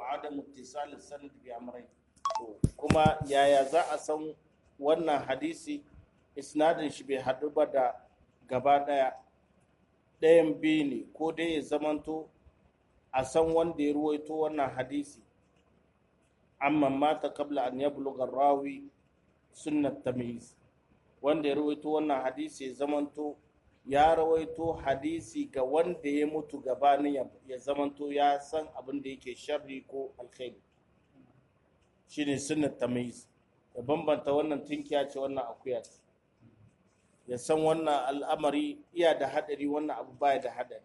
adam ittisal sanad bi amrayn kuma yaya za a san wannan hadisi isnadin shi bai haɗu ba da gaba ɗaya ɗayan biyu ne ko dai ya zamanto a san wanda ya ruwaito wannan hadisi amma mata kabla an yablugha rawi sunnat tamyiz wanda ya rawaito wannan hadisi ya zamanto ya rawaito hadisi ga wanda ya mutu gabanin ya zamanto ya san abin da yake sharri ko alkhairi shine sunnat tamyiz ya bambanta wannan tinkiya ce wannan akuya ce ya san wannan al'amari iya da hadari wannan abu baya da hadari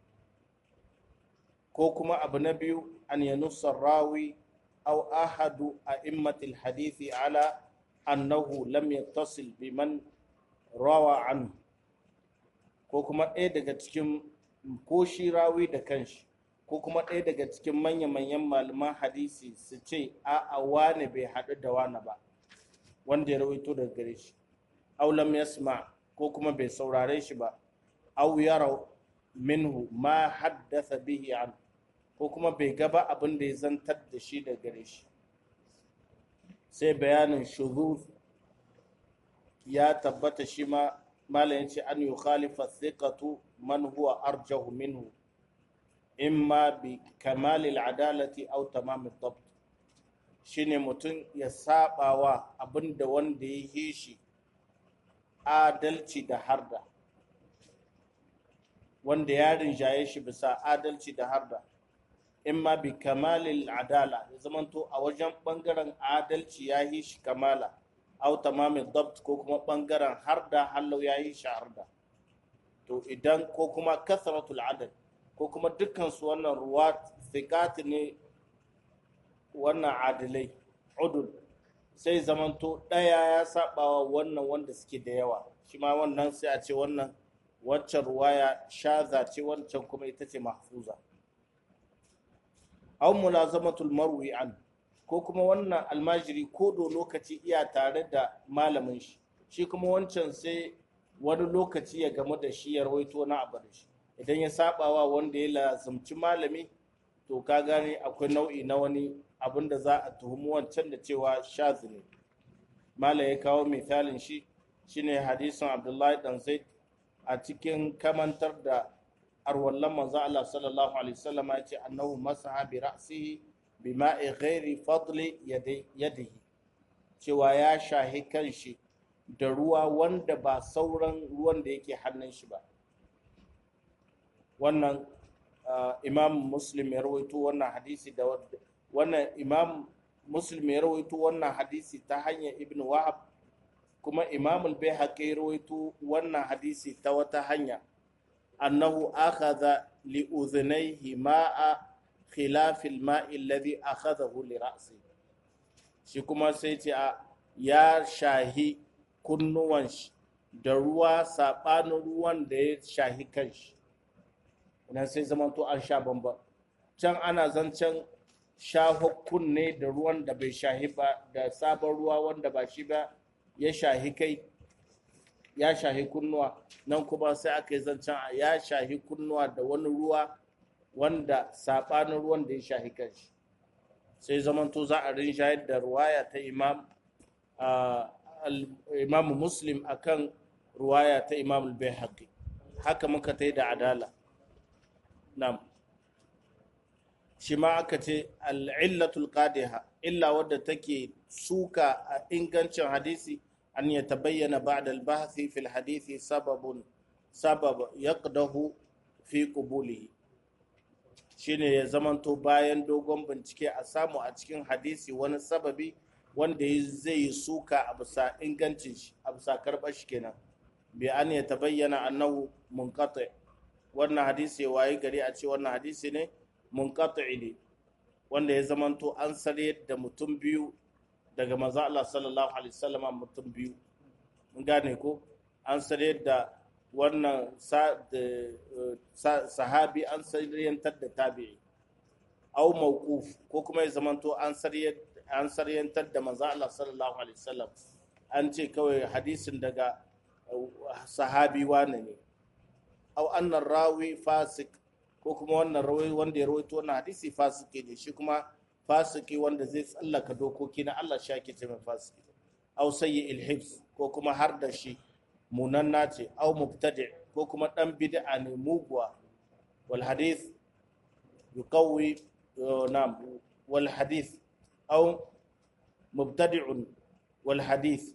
ko kuma abu na biyu an yanussa rawi aw ahadu a'immatil hadithi ala annahu lam yattasil biman rawa anhu ko kuma ɗaya daga cikin ko shi rawi da kanshi ko kuma ɗaya daga cikin manya-manyan malaman hadisi su ce a wane bai haɗu da wane ba wanda ya rawaito daga gare shi aw lam yasma ko kuma bai saurare shi ba aw yara minhu ma haddasa bihi an ko kuma bai gaba abin da ya zantar da shi da gare shi sai bayanin shuzuz ya tabbata shi ma malayin ce an yi khalifa thiqatu man huwa arjahu minhu imma bi kamalil adalati aw tamam ad shine mutum ya sabawa abinda wanda ya yi shi adalci da harda wanda ya rinjaye shi bisa adalci da harda imma bi kamalil adala ya zamanto a wajen bangaren adalci ya yi shi kamala au tamamin dabt ko kuma bangaren harda hallau ya yi shi harda to idan ko kuma kasratul adad ko kuma dukkan su wannan ruwa thiqat ne wannan adilai udul sai zamanto daya ya sabawa wannan wanda suke da yawa shi ma wannan sai a ce wannan waccan ruwaya shaza ce wancan kuma ita ce mahfuza aw mulazamatul marwi an ko kuma wannan almajiri ko do lokaci iya tare da malamin shi shi kuma wancan sai wani lokaci ya gamu da shi ya rawaito na abu da shi idan ya sabawa wanda ya lazumci malami to ka gane akwai nau'i na wani abin da za a tuhumi wancan da cewa shazi ne malam ya kawo misalin shi shine hadisin abdullahi dan zaid a cikin kamantar da arwallan manzo Allah sallallahu alaihi wasallam ya ce annahu masaha bi ra'sihi bi ma'i ghairi fadli yadihi cewa ya shahi kanshi da ruwa wanda ba sauran ruwan da yake hannun shi ba wannan imam muslim ya rawaito wannan hadisi da wannan imam muslim ya rawaito wannan hadisi ta hanyar ibn wahab kuma imam al-baihaqi ya rawaito wannan hadisi ta wata hanya أنه أخذ لأذنيه ماء خلاف الماء الذي أخذه لرأسه shi kuma sai ce a ya shahi kunnuwan shi da ruwa saɓanin ruwan da ya shahi kanshi idan sai zama to an sha bamba can ana zancen shaho kunne da ruwan da bai shahi ba da sabon ruwa wanda ba shi ba ya shahi kai ya shahi kunnuwa nan kuma sai aka yi zancen ya shahi kunnuwa da wani ruwa wanda saɓanin ruwan da ya shahi kanshi sai zamanto za a rinshayar da ruwaya ta imam imam muslim akan ruwaya ta imam al-bayhaqi haka muka ta yi da adala nam shi ma aka ce al'illatul qadiha illa wadda take suka a ingancin hadisi أن يتبين بعد البحث في الحديث سبب سبب يقده في قبوله shine ya zamanto bayan dogon bincike a samu a cikin hadisi wani sababi wanda zai yi suka a bisa ingancin shi a bisa karɓar shi kenan bi an ya tabayyana annahu munqati wannan hadisi waye gari a ce wannan hadisi ne munqati ne wanda ya zamanto an sare da mutum biyu daga maza Allah sallallahu alaihi wasallama mutum biyu mun gane ko an sare da wannan sahabi an saryantar da tabi'i au mawquf ko kuma ya zamanto an an saryantar da maza Allah sallallahu alaihi wasallam an ce kawai hadisin daga sahabi wane ne au annar rawi fasik ko kuma wannan rawi wanda ya rawaito wannan hadisi fasike ne shi kuma fasiki wanda zai tsallaka dokoki na Allah shi ake ce mai fasiki aw sayyi ilhibs ko kuma har da shi munanna ce aw mubtadi ko kuma dan bid'a ne muguwa wal hadith yuqawi nam wal hadith aw mubtadi'un wal hadith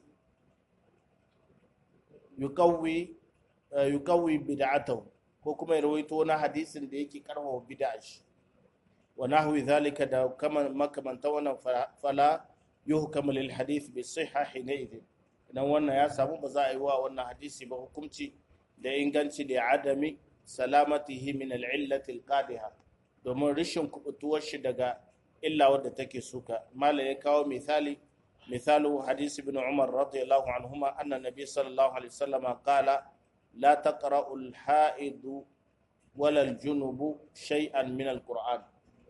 yuqawi yuqawi bid'atahu ko kuma ya rawaito na hadisin da yake karfafa bid'a shi wa nahwi zalika da kama makamanta wannan fala yuhkamu lil hadith bi sihha hinaidin idan wannan ya samu ba za a yi wa wannan hadisi ba hukunci da inganci da adami salamatihi min al illati al qadiha domin rishin kubutuwar shi daga illa wadda take suka mala ya kawo misali misalu hadisi ibn umar radiyallahu anhuma anna nabi sallallahu alaihi wasallam qala la taqra'u al ha'id wala al junub shay'an min al qur'an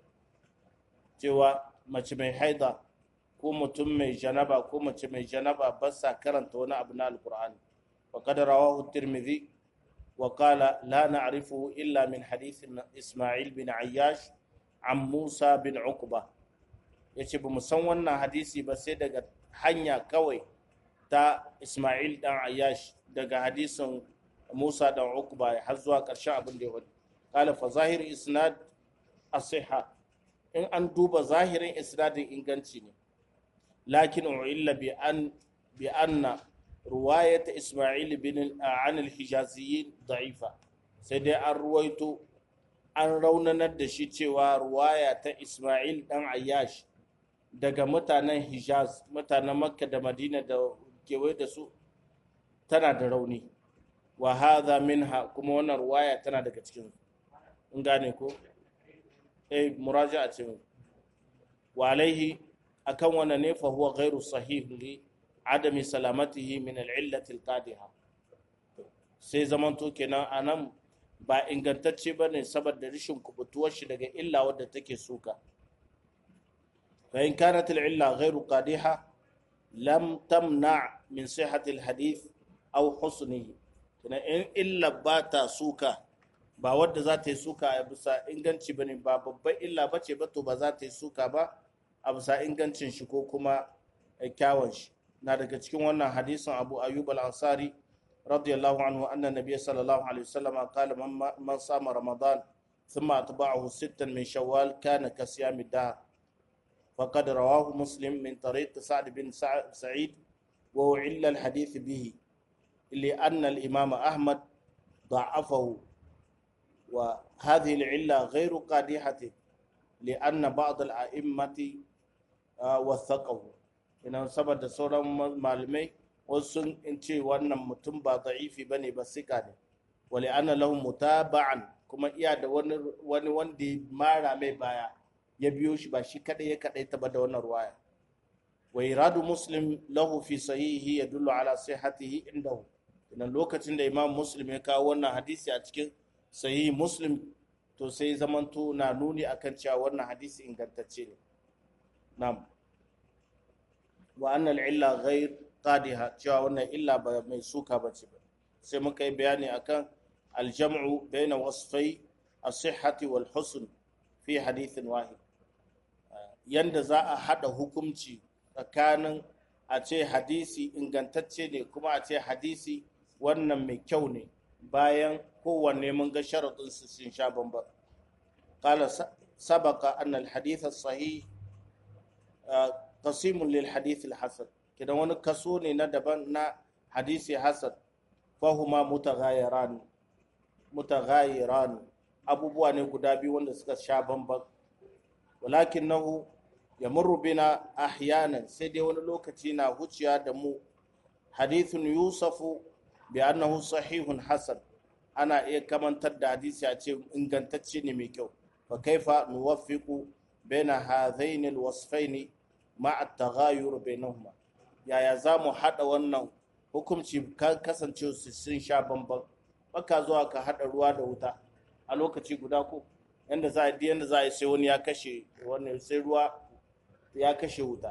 cewa mace mai haida ko mutum mai janaba ko mace mai janaba ba sa karanta wani abu na alkur'ani wa qad rawahu tirmidhi wa qala la na'rifuhu illa min hadith isma'il bin ayyash an musa bin uqba yace ba mu san wannan hadisi ba sai daga hanya kawai ta isma'il dan ayyash daga hadisin musa dan uqba har zuwa ƙarshen abin da ya wadi qala fa zahir isnad as-sihha in an duba zahirin isnadin inganci ne lakin u'illa bi an bi anna ruwayat isma'il bin an al-hijaziyyin da'ifa sai dai an ruwaito an raunanar da shi cewa ruwaya ta isma'il dan ayyash daga mutanen hijaz mutanen makka da madina da kewaye da su tana da rauni wa hadha minha kuma wannan ruwaya tana daga cikin in gane ko eh muraja'a ce wa alaihi akan wannan ne fa huwa ghairu sahih li adami salamatihi min al-illati al-qadiha sai zamanto kenan anan ba ingantacce bane saboda rishin kubutuwar shi daga illa wadda take suka fa in kanat al-illa ghairu qadiha lam tamna min sihhati al-hadith aw husnihi kana in illa ba ta suka ba wadda za ta yi suka a bisa inganci ba ne ba babban illa ba ce ba to ba za ta yi suka ba a bisa ingancin shi ko kuma kyawun shi na daga cikin wannan hadisin abu ayyub al-ansari radiyallahu anhu anna nabiy sallallahu alaihi wasallam qala man sama ramadan thumma atba'ahu sittan min shawwal kana ka siyami dahr فقد رواه مسلم من طريق سعد بن سعيد وعل الحديث به لأن الإمام أحمد ضعفه وهذه العلة غير قادحة لأن بعض الأئمة وثقه ina saboda sauran malamai wasu in ce wannan mutum ba da'ifi ba ne ba sika ne wali ana lahu mutaba'an kuma iya da wani wanda ya mara mai baya ya biyo shi ba shi kadai ya kadai ta ba da wannan ruwaya wa iradu muslim lahu fi sahihi yadullu ala sihhatihi indahu idan lokacin da imam muslim ya kawo wannan hadisi a cikin sahihi muslim to sai zamanto na nuni akan cewa wannan hadisi ingantacce ne na'am wa annal illa ghair qadiha cewa wannan illa ba mai suka bace ba sai muka yi bayani akan aljam'u baina wasfai as-sihhati wal husn fi hadithin wahid yanda za a hada hukunci tsakanin a ce hadisi ingantacce ne kuma a ce hadisi wannan mai kyau ne bayan kowanne mun ga sharaɗin su sun sha bamban qala sabaqa anna al-hadith as-sahih qasimun lil hadith al-hasan kidan wani kaso ne na daban na hadisi hasan fahuma mutaghayiran mutaghayiran abubuwa ne guda biyu wanda suka sha bamban walakinahu yamurru bina ahyanan sai dai wani lokaci na huciya da mu hadithun yusafu bi annahu sahihun hasan ana iya kamantar da hadisi a ce ingantacce ne mai kyau fa kaifa nuwaffiqu baina hadhain alwasfain ma'a at-taghayur bainahuma yaya za mu hada wannan hukunci kan kasance su sun sha bamban baka zuwa ka hada ruwa da wuta a lokaci guda ko yanda za a yi yanda za a yi sai wani ya kashe wani sai ruwa ya kashe wuta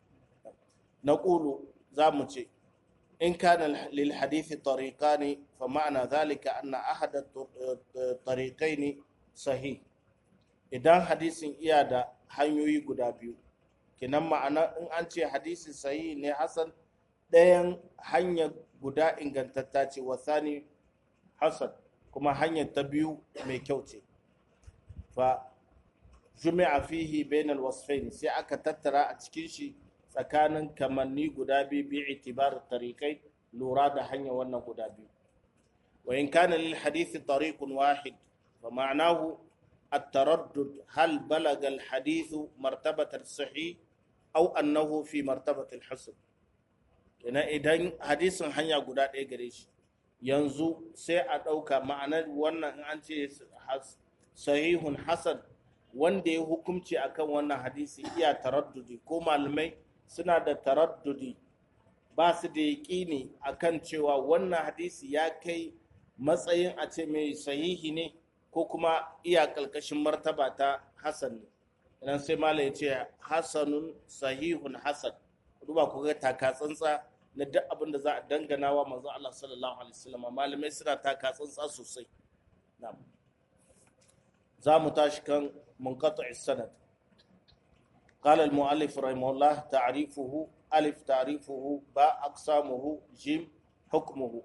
na ƙulu za mu ce in kana lil hadithi tariqani fa ma'ana zalika anna ahada tariqaini sahih idan hadisin iya da hanyoyi guda biyu kinan ma'ana in an ce hadisi sahihi ne hasan ɗayan hanyar guda ingantatta ce wasani hasan kuma hanyar ta biyu mai kyau ce fa jumi'a fihi bainal wasfain sai aka tattara a cikin shi tsakanin kamanni guda biyu bi itibar tariqai lura da hanyar wannan guda biyu wa in kana lil hadithi tariqun wahid fa ma'nahu التردد هل بلغ الحديث مرتبة الصحيح أو أنه في مرتبة الحسن ina idan hadisin hanya guda ɗaya gare shi yanzu sai a ɗauka ma'anar wannan in an ce sahihun hasan wanda ya hukumci akan wannan hadisi iya taraddudi ko malamai suna da taraddudi ba su da yaƙini akan cewa wannan hadisi ya kai matsayin a ce mai sahihi ne ko kuma iya ƙalƙashin martaba ta hasan ne idan sai mala ya ce hasanun sahihun hasan duba ku ga taka tsantsa na duk abin da za a dangana wa manzo Allah sallallahu alaihi wasallam malamai suna taka tsantsa sosai na'am za mu tashi kan munqati' sanad قال المؤلف رحمه الله تعريفه ألف تعريفه باء أقسامه جيم حكمه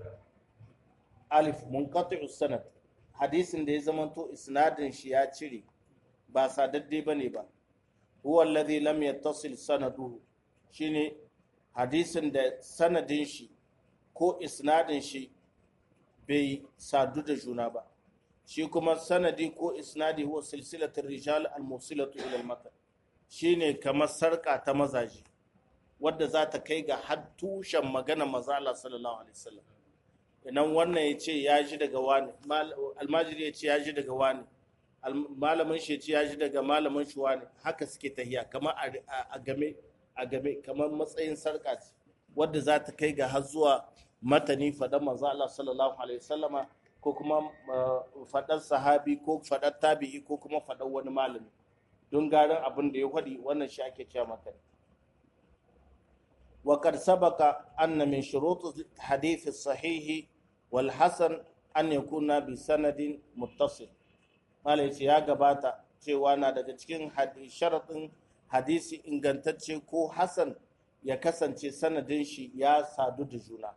ألف منقطع السند hadisin da ya zamanto isnadin shi ya cire ba sadadde bane ba huwa alladhi lam yattasil sanaduhu shine hadisin da sanadin shi ko isnadin shi bai sadu da juna ba shi kuma sanadi ko isnadi huwa silsilatul rijal al-musilatu ila al-matan shine kamar sarka ta mazaji wadda za ta kai ga har tushen magana maza Allah sallallahu alaihi wasallam idan wannan ya ce ya ji daga wani almajiri ya ce ya ji daga wani malamin shi ya ce ya ji daga malamin shi wani haka suke tahiya kamar a game a game kamar matsayin sarka ce wadda za ta kai ga har zuwa matani faɗan manzo Allah sallallahu alaihi wasallama ko kuma faɗar sahabi ko faɗar tabi'i ko kuma faɗar wani malami don garin abin da ya faɗi wannan shi ake cewa matani وقد سبق أن من شروط الحديث الصحيح والحسن أن يكون بسند متصل قال يا gabata cewa na daga cikin sharaɗin hadisi ingantacce ko hasan ya kasance sanadin shi ya sadu da juna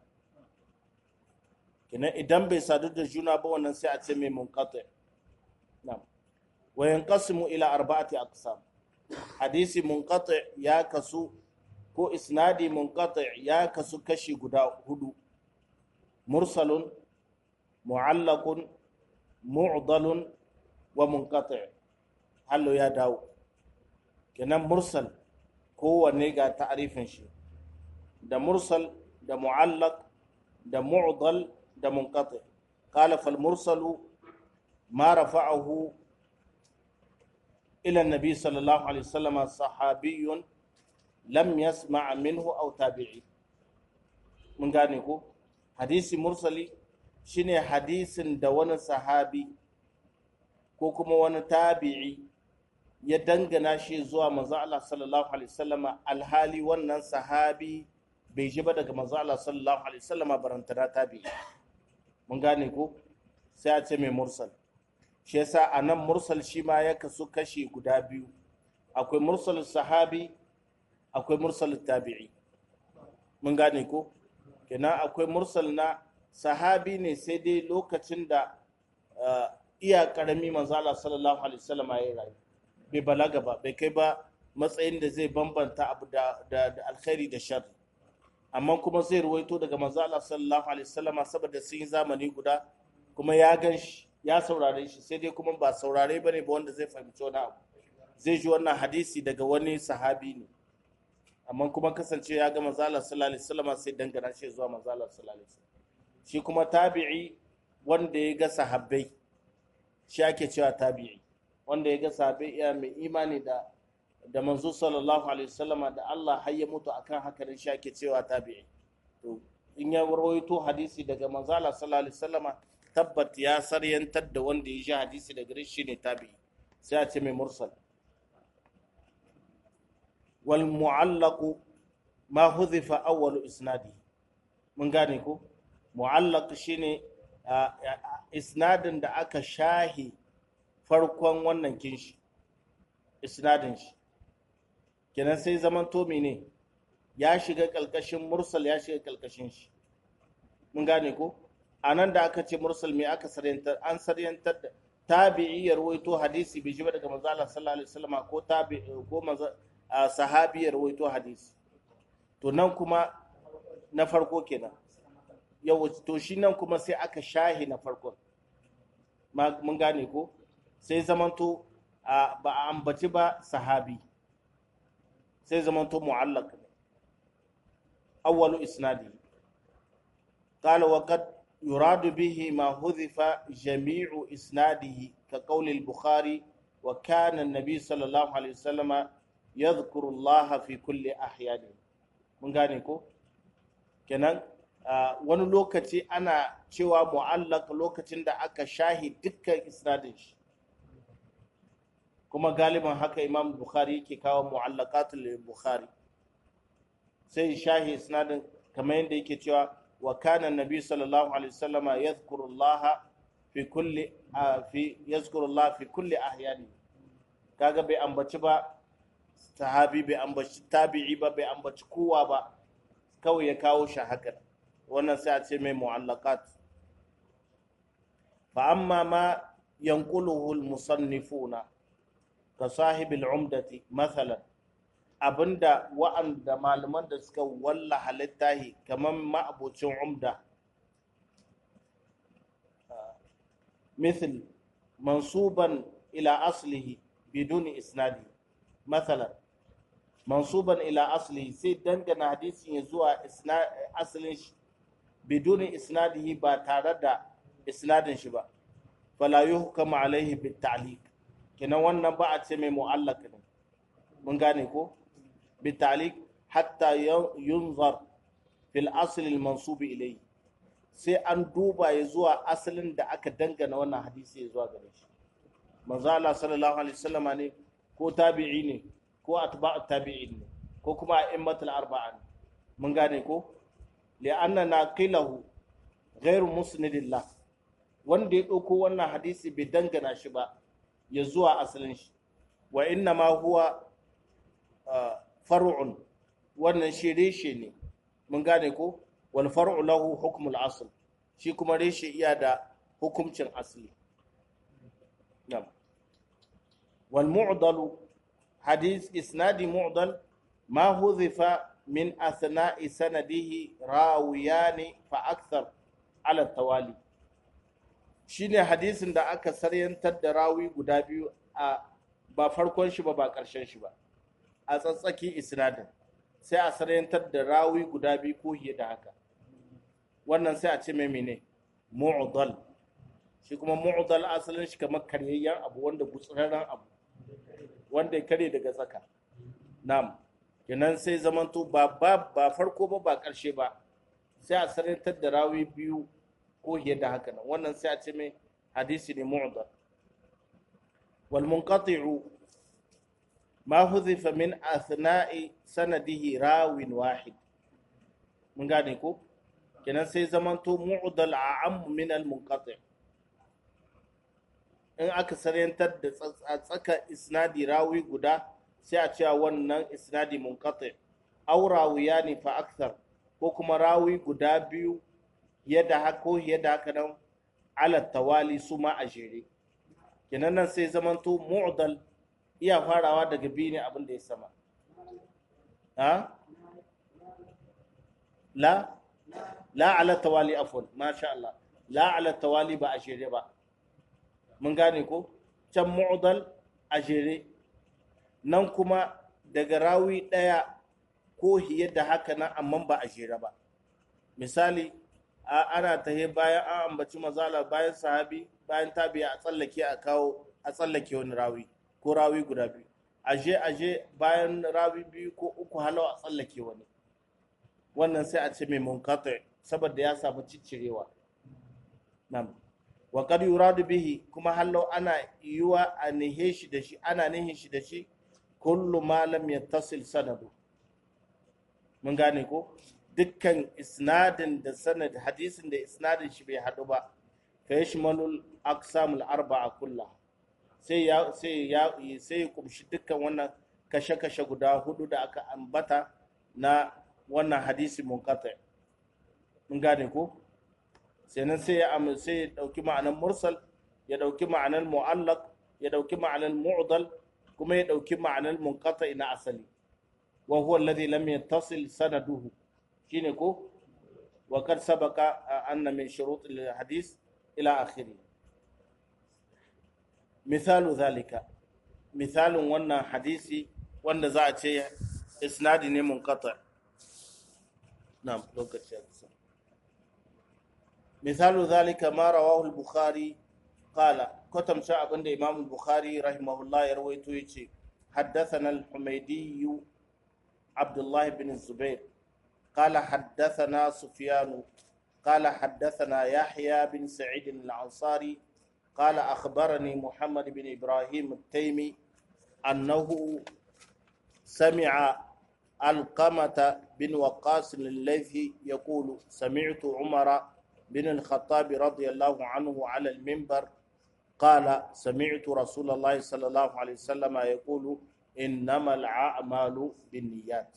kina idan bai sadu da juna ba wannan sai a ce mai munqati na'am wa yanqasimu ila arba'ati aqsam hadisi munqati ya kasu ko isnadi munqati ya kasu kashi guda hudu mursalun mu'allaqun mu'dalun wa munqati hallo ya dawo kenan mursal kowanne ga ta'arifin shi da mursal da mu'allaq da mu'dal da munqati qala fal mursalu ma rafa'ahu ila an-nabi sallallahu alaihi wasallam sahabiyyun lam yasma minhu aw tabi'i mun gane ko hadisi mursali shine hadisin da wani sahabi ko kuma wani tabi'i ya dangana shi zuwa manzo Allah sallallahu alaihi wasallama alhali wannan sahabi bai ji ba daga manzo Allah sallallahu alaihi wasallama barantana tabi'i mun gane ko sai a ce mai mursal shi yasa anan mursal shi ma ya kasu kashi guda biyu akwai mursal sahabi akwai mursal tabi'i mun gane ko kenan akwai mursal na sahabi ne sai dai lokacin da iya karami manzo Allah sallallahu alaihi wasallam ya rayu bai balaga ba bai kai ba matsayin da zai bambanta abu da da alkhairi da shar amma kuma zai ruwaito daga manzo Allah sallallahu alaihi wasallam saboda sun yi zamani guda kuma ya gan shi ya saurare shi sai dai kuma ba saurare bane ba wanda zai fahimci wani abu zai ji wannan hadisi daga wani sahabi ne amma kuma kasance ya ga manzala sallallahu alaihi wasallam sai dangana shi zuwa manzala sallallahu alaihi wasallam shi kuma tabi'i wanda ya ga sahabbai shi ake cewa tabi'i wanda ya ga sahabbai iya mai imani da da manzo sallallahu alaihi wasallama da Allah har ya mutu akan haka ne shi ake cewa tabi'i to in ya rawaito hadisi daga manzala sallallahu alaihi wasallama tabbat ya saryantar da wanda ya ji hadisi daga shi ne tabi'i sai a ce mai mursal wal mu'allaqu ma hudhifa awwalu isnadi mun gane ko mu'allaq shine isnadin da aka shahi farkon wannan kinshi isnadin shi kenan sai zaman to ne ya shiga kalkashin mursal ya shiga kalkashin shi mun gane ko a nan da aka ce mursal me aka saryantar an saryantar da tabi'i ya rawaito hadisi bai ji ba daga manzo Allah sallallahu alaihi wasallam ko tabi ko manzo sahabi ya rawaito hadisi to nan kuma na farko kenan yau to shi nan kuma sai aka shahi na farkon mun gane ko sai zamanto ba a ambaci ba sahabi sai zamanto mu'allaq ne awwalu isnadi قال وقد يراد به ما حذف جميع إسناده كقول البخاري وكان النبي صلى الله عليه وسلم يذكر الله في كل أحيانه من غانيكو kenan wani lokaci ana cewa mu'allaq lokacin da aka shahi dukkan isnadin shi kuma galiban haka imam bukhari yake kawo mu'allaqatul bukhari sai shahi isnadin kamar yadda yake cewa وكان النبي صلى الله عليه وسلم يذكر الله في كل في يذكر الله في كل احيانه kaga bai ambaci ba sahabi bai ambaci tabi'i ba bai ambaci kowa ba kawai ya kawo shi haka wannan sai a ce mai mu'allaqat fa amma ma yanquluhu al-musannifuna ka sahibil umdati mathalan abinda wa'anda malaman da suka walla halittahi kamar ma'abocin umda مثل منصوبا إلى أصله بدون إسناد مثلا منصوبا إلى أصله سيد دنجن حديث يزوى أصل بدون إسناده باتارد إسناد شبا فلا يحكم عليه بالتعليق كنا وانا بعد سمي معلق من غانيكو بالتعليق حتى ينظر في الأصل المنصوب إليه sai an duba ya zuwa asalin da aka dangana wannan hadisi ya zuwa gare shi manzo Allah sallallahu alaihi wasallama ne ko tabi'i ne ko atba'u tabi'in ne ko kuma a'immatul arba'a ne mun gane ko li'anna naqilahu ghairu musnidillah wanda ya dauko wannan hadisi bai dangana shi ba ya zuwa asalin shi wa inna ma huwa far'un wannan shi reshe ne mun gane ko wal far'u lahu hukmul asl shi kuma reshe iya da hukuncin asli na'am wal mu'dal hadith isnadi mu'dal ma huzifa min athna'i sanadihi rawiyani fa akthar ala tawali shine hadisin da aka saryantar da rawi guda biyu a ba farkon shi ba ba karshen shi ba a tsatsaki isnadin sai a saryantar da rawi guda biyu ko fiye da haka wannan sai a ce mai mene mu'dal shi kuma mu'dal asalin shi kamar karyayyen abu wanda gutsurarren abu wanda ya kare daga tsaka nam kenan sai zamanto ba ba ba farko ba ba karshe ba sai a saryantar da rawi biyu ko fiye da haka nan wannan sai a ce mai hadisi ne mu'dal wal munqati'u ma huzifa min athna'i sanadihi rawin wahid mun gane ko kenan sai zamanto mu'dal a'am min al munqati in aka saryantar da tsaka isnadi rawi guda sai a cewa wannan isnadi munqati aw rawiyani fa akthar ko kuma rawi guda biyu yadda hako yadda haka nan ala tawali su ma a jere kenan nan sai zamanto mu'dal iya farawa daga biyu ne abin da ya sama ha la la ala tawali afwan masha Allah la ala tawali ba a jere ba mun gane ko can mu'dal a jere nan kuma daga rawi ɗaya ko da haka nan amma ba a jere ba misali ana tahe bayan an ambaci mazala bayan sahabi bayan tabiya a tsallake a kawo a tsallake wani rawi ko rawi guda biyu aje aje bayan rawi biyu ko uku halau a tsallake wani wannan sai a ce mai munkata saboda ya samu ciccirewa nam wa qad yuradu bihi kuma halau ana yiwa a nihe shi da shi ana nihin shi da shi kullu ma lam yattasil sanadu mun gane ko dukkan isnadin da sanad hadisin da isnadin shi bai hadu ba fa yashmalul aqsamul arba'a kullaha sai ya sai ya sai ya kumshi dukkan wannan kashe-kashe guda hudu da aka ambata na wannan hadisi munqati mun gane ko sannan sai ya sai ya dauki ma'anar mursal ya dauki ma'anar mu'allaq ya dauki ma'anar mu'dal kuma ya dauki ma'anar munqati na asali wa huwa alladhi lam yattasil sanaduhu shine ko wa kad sabaqa anna min shurut al-hadith ila akhirih misalu zalika misalin wannan hadisi wanda za a ce isnadi ne munqata na'am lokaci ya kusa misalu zalika ma rawahu al-bukhari qala kotam sha abinda imam al-bukhari rahimahullah ya rawaito yace حدثنا الحميدي عبد الله بن الزبير قال حدثنا سفيان قال حدثنا يحيى بن سعيد الأنصاري قال أخبرني محمد بن إبراهيم التيمي أنه سمع القمة بن وقاص الذي يقول سمعت عمر بن الخطاب رضي الله عنه على المنبر قال سمعت رسول الله صلى الله عليه وسلم يقول إنما الأعمال بالنيات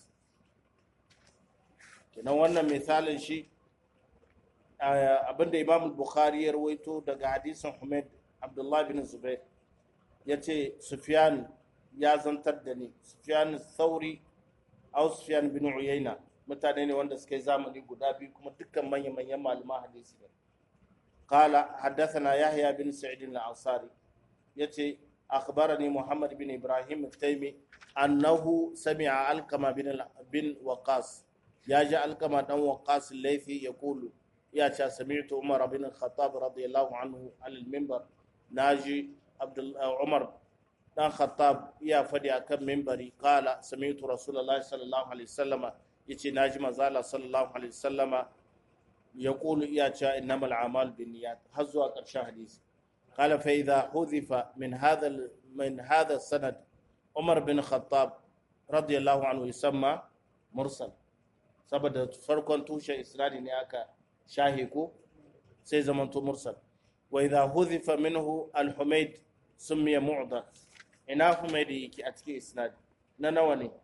kenan wannan misalin shi abinda imam bukhari ya rawaito daga hadisin Humaid Abdullah bin Zubair ya ce Sufyan ya zantar da ni Sufyan Thauri au Sufyan bin Uyayna mutane ne wanda suka yi zamani guda biyu kuma dukkan manya-manyan malaman hadisi ne qala haddathana Yahya bin Sa'id al-Ansari yace akhbarani Muhammad bin Ibrahim al-Taymi annahu sami'a Alqama bin bin Waqas ya ji Alqama dan Waqas al-Laythi yaqulu ya ce sami'tu Umar bin Khattab radiyallahu anhu al-minbar naji Abdul Umar dan Khattab ya fadi akan minbari qala sami'tu Rasulullahi sallallahu alaihi wasallam yace naji manzo Allah sallallahu alaihi wasallam yaqulu ya ce innamal a'mal binniyat har zuwa ƙarshen hadisi قال فإذا حذف من هذا من هذا السند عمر بن الخطاب رضي الله عنه يسمى مرسل saboda farkon tushen isnadi ne aka shahe ko sai zamanto mursal wa idha hudhifa minhu al-humayd sumiya mu'dal ina humayd yake a cikin isnadi na nawa ne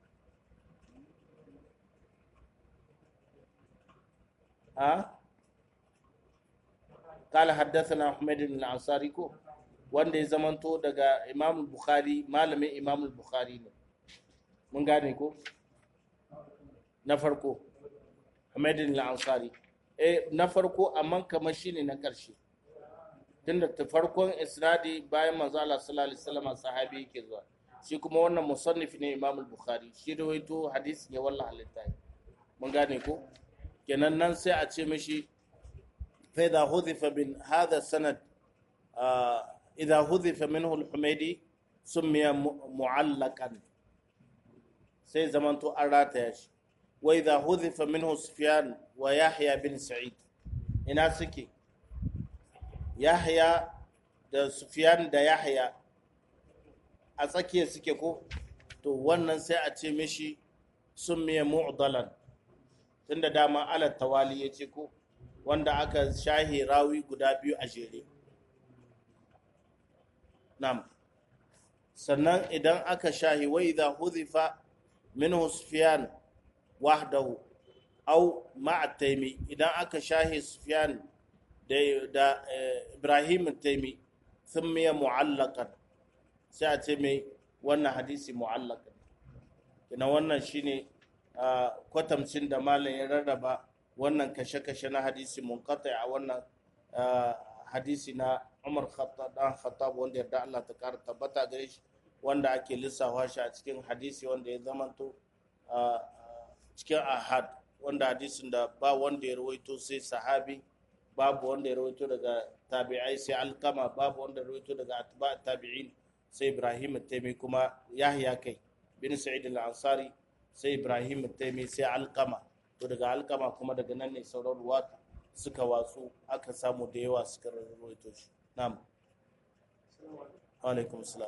a قال حدثنا حميد بن الأنصاري كو wanda ya zamanto daga Imam Bukhari malamin Imam Bukhari ne mun gane ko na farko Hamidin al-Ansari eh na farko amma kamar shine na karshe tunda ta farkon isnadi bayan manzo Allah sallallahu alaihi wasallam sahabi yake zuwa shi kuma wannan musannif ne Imam Bukhari shi rawaito hadisi ne wallahi halitta mun gane ko kenan nan sai a ce mishi فإذا حذف من هذا السند آه إذا حذف منه الحميدي سمي معلقا سي زمان تو أراتيش وإذا حذف منه سفيان ويحيى بن سعيد إنا سكي يحيى da Sufyan da Yahya a tsakiya suke ko to wannan sai a ce mishi sun miye mu'dalan tunda dama ala tawali ya ce ko wanda aka shahi rawi guda biyu a jere nam sannan idan aka shahi wa idha hudhifa minhu sufyan wahdahu aw ma'a taimi idan aka shahi sufyan da da ibrahim taimi thumma mu'allaqan sai a ce mai wannan hadisi mu'allaqan kina wannan shine kwatamcin da malam ya rarraba wannan kashe-kashe na hadisi munqati a wannan hadisi na Umar Khattab dan Khattab wanda yarda Allah ta kara tabbata gare shi wanda ake lissafa shi a cikin hadisi wanda ya zamanto cikin ahad wanda hadisin da ba wanda ya rawaito sai sahabi babu wanda ya rawaito daga tabi'ai sai alkama babu wanda ya rawaito daga atba tabi'in sai Ibrahim taimi kuma Yahya kai bin Sa'id al-Ansari sai Ibrahim taimi sai alkama to daga alkama kuma daga nan ne sauran ruwa suka watsu aka samu da yawa suka rawaito shi na'am alaikum salam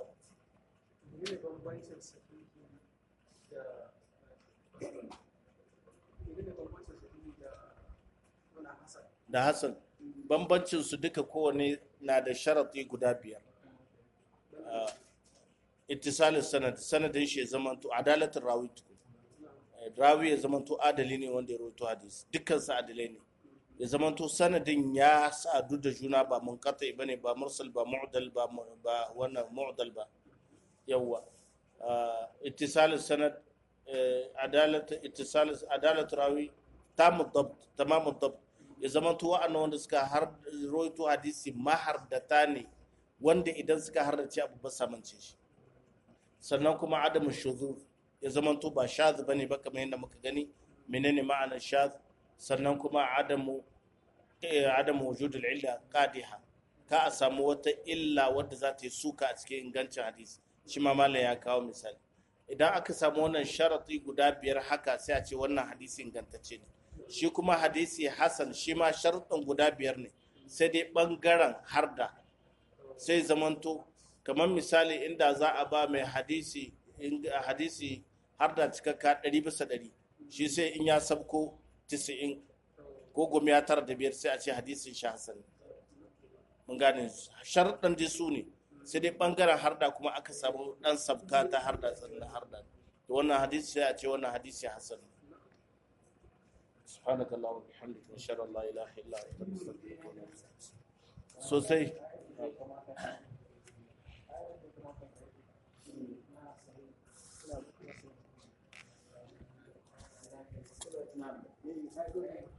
da hassan bambancin su duka kowane na da sharati guda biyar ittisalin sanad sanadin shi ya zamanto adalatin rawi rawi ya zamanto adali ne wanda ya rawaito hadisi dukkan su adalai ne ya zamanto sanadin ya sadu da juna ba munqati bane ba mursal ba mu'dal ba ba wannan mu'dal ba yawa ittisalin sanad adalat ittisal adalat rawi tamu dabt tamamu dabt ya zamanto wa'annan wanda suka har rawaito hadisi mahardata ne wanda idan suka hardace abu ba samance shi sannan kuma adamu shuzur ya zamanto ba shaz bane ba kamar yadda muka gani menene ma'anar shaz sannan kuma adamu adamu wujudul illa qadiha ka a samu wata illa wadda za ta yi suka a cikin ingancin hadisi shi ma malam ya kawo misali idan aka samu wannan sharati guda biyar haka sai a ce wannan hadisi ingantacce ne shi kuma hadisi hasan shi ma sharuɗin guda biyar ne sai dai ɓangaren harda sai zamanto kamar misali inda za a ba mai hadisi hadisi harda cikakka ɗari bisa ɗari shi sai in ya sabko tisa'in ko goma ya tara da biyar sai a ce hadisin shi hasan mun gane sharuɗin dai su ne sai dai ɓangaren harda kuma aka samu ɗan sabka ta harda tsannan harda da wannan hadisi sai a ce wannan hadisi hasan سبحانك اللهم وبحمدك نشهد ان لا اله الا انت نستغفرك ونتوب اليك sosai Na'am.